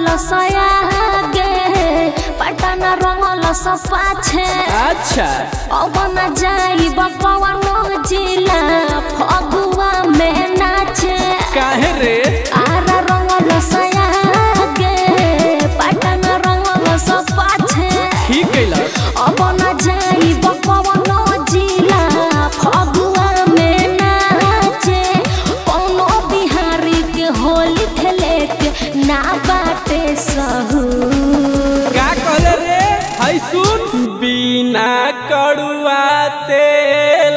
रंगल सयागे पटन रंगल स पाछे अच्छा अब न जाई बकवन जिला फगुआ में नाचे काहे रे आरा रंगल सयागे पटन रंगल स पाछे ठीक कैलक अब न जाई बकवन जिला फगुआ में नाचे कोनो बिहारी के होली खेले के ना बाटे सहू का कहले रे हाय सुन बिना कड़ुआ तेल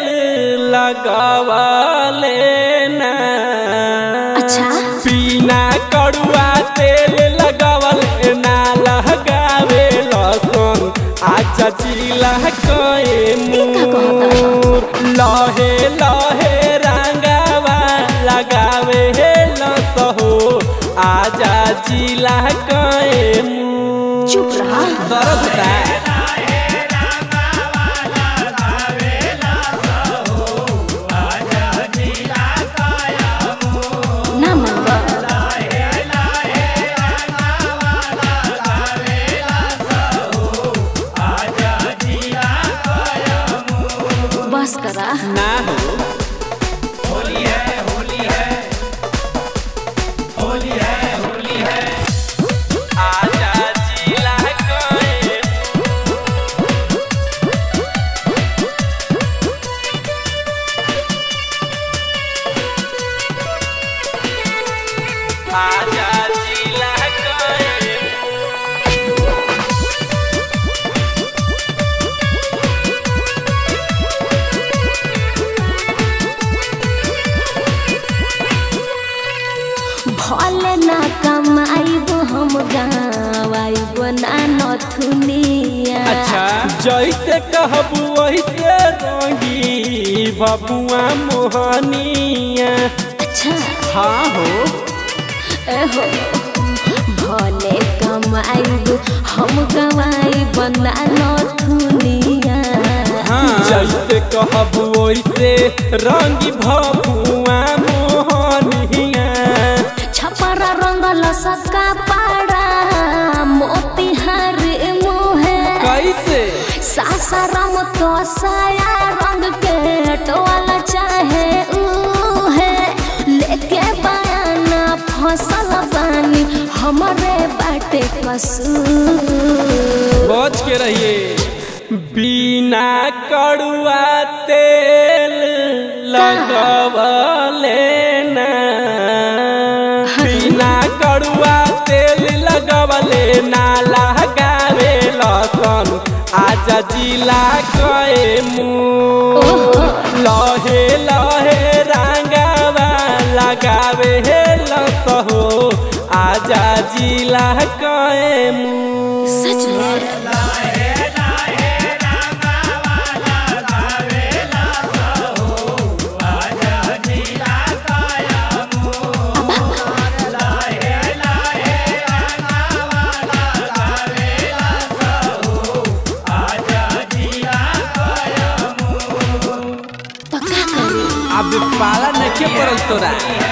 लगवले ना अच्छा। बिना कड़ुआ तेल लगवले ना लगावे लसन अच्छा चिला कए ई का कहता? मूर लहे लहे रंगावा लगावे लसहो आजा चिला कए मूर चुप रहा दर्द होता है ना मनवा बस करा ना हो आजा जिला कए आजा जिला कए भले ना कमाइब हम गावाइब ना नथुनिया अच्छा जैसे कहबू वैसे रंगी बबुआ मोहनिया अच्छा हाँ हो एहो भले कमाइब हम गवाइब ना नथुनिया जैसे कहबू वैसे रंगी बबुआ मोहनिया छपरा रंगल सका पाड़ा मोतिहार मुहे कैसे सासाराम तो साया रंग के टोला चाहे उहे लेके बयाना फसल बानी हमरे बाटे कसूर बच के रहिए बिना कड़ुआ तेल लगवले ना बिना कड़ुआ तेल लगवले ना लगावे लसन आजा जिला कए मुँह लहे लहे रंगावा लगावे लसहो आजा जिला कए मुँह सच में तो का करी अब पाला नखे पड़ल तोरा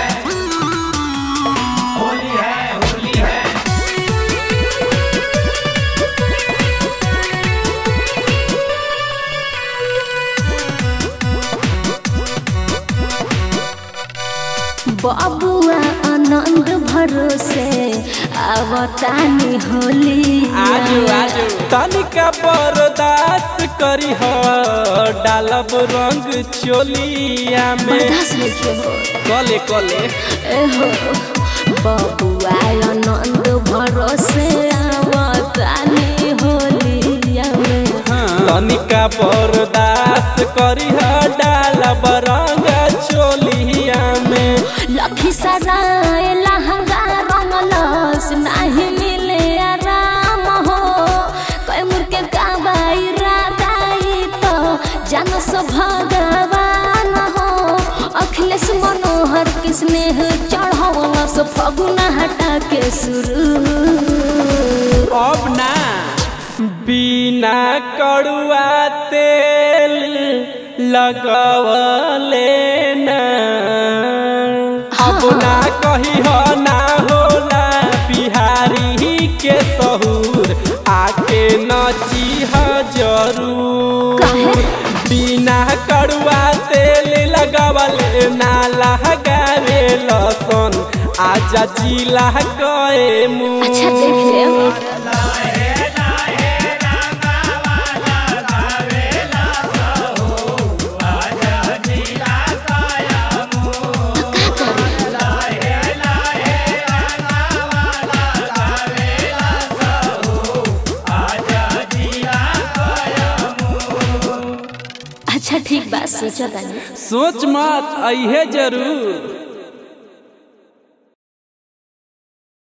बबुआ आनंद भरोसे आवतानी होली आजू आजू तनिका बर्दाश्त करी हो डालब रंग चोलिया में बर्दाश्त नहीं हो कले कले एहो बबुआ आनंद भरोसे आवतानी होलिया में तनिका बर्दाश्त करी हो डालब रंग चोलिया में लखी सराय लहंगा रंगलस नाही मिले आराम हो कैमुर के गावाई रागाई तो जनस भगवान हो अखिलेश मनोहर के स्नेह चढ़वलस फगुना हटा के शुरू अब ना बिना कड़ुआ तेल लगवले ना अब ना कही हो ना होला बिहारी बची ह जरूर काहे? बिना कड़ुआ तेल लगावल ना लगावे लसन आजा जिला गए मुँह अच्छा देख ले अच्छा ठीक बा सोचा तानी सोच मत अहे जरूर